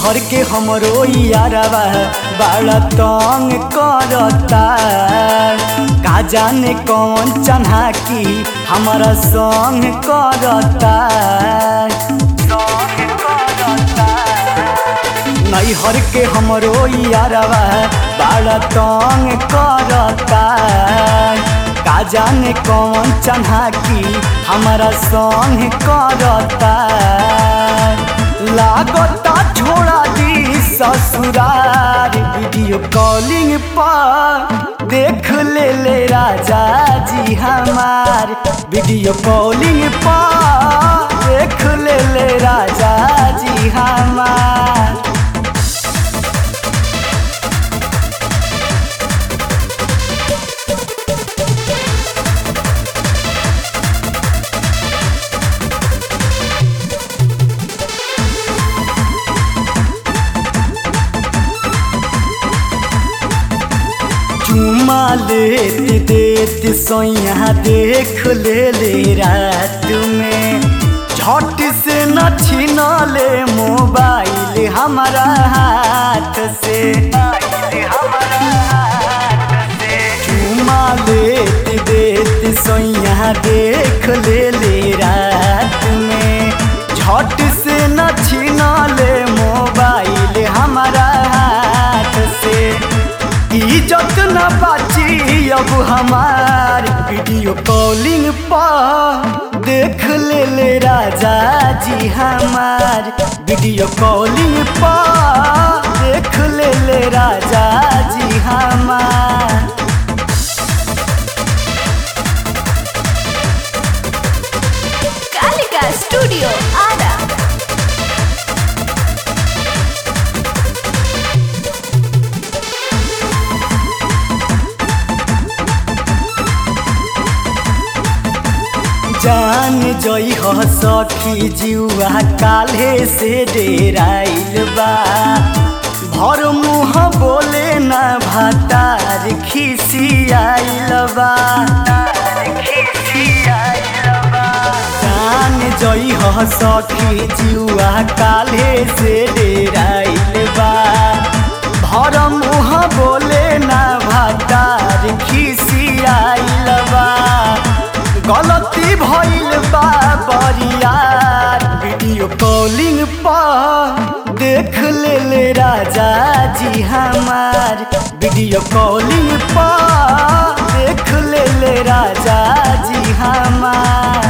नैहर के हमरो यारवा बड़ा तंग करता का जाने कौन चन्हा की हमारा संग करता नैहर के हमरो यारवा बड़ा तंग करता का जाने कौन चन्हा की हमारा संग करता लागता छोड़ा दी ससुरार वीडियो कॉलिंग पर देख ले ले राजा जी हमार वीडियो कॉलिंग पर देख ले ले राजा जी हमार चुमा लेते देते सोया देख ले ले रात में झट से न छीना ले मोबाइल हमारा हाथ से चुमा लेते देते सोया देख ले ले रात में झट से न छीना ले मोबाइल हमारा हाथ से इज्जत न बाची अब हमार वीडियो कॉलिंग पर देख ले ले राजा जी हमार वीडियो कॉलिंग पर देख ले ले राजा जी हमार कालिका स्टूडियो आरा जान जई हो सखी जुआ काले से डेराइल बा भर मुँह बोले न भातार खिसियाइल बा जान जई हो सखी जुआ काले से डेराइल बा भर मुँह बोले न भातार खिसियाइल बा गलती भइल बा बरियार वीडियो कॉलिंग पर देख ले ले राजा जी हमार वीडियो कॉलिंग पर देख ले ले राजा जी हमार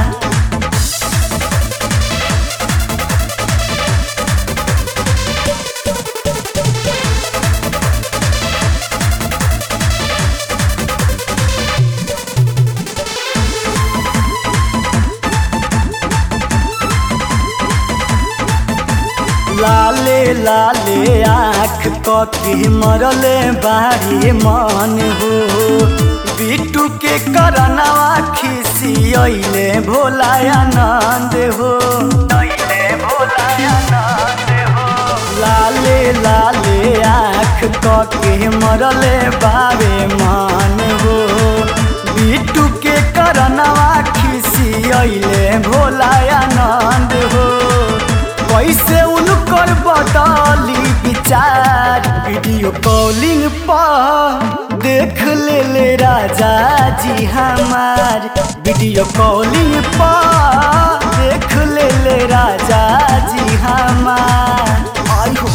लाले लाले आँख कके मरले बारी मन हो बिटू के करनवा खिसियले भोलायानंद हो लाले लाले आँख कके मरले बारे मन हो बिटू के करनवा खिसियले भोलायानंद हो कैसे उनकर बदली विचार वीडियो कॉलिंग पर देख ले ले राजा जी हमार वीडियो कॉलिंग पर देख ले ले राजा जी हमार आई हो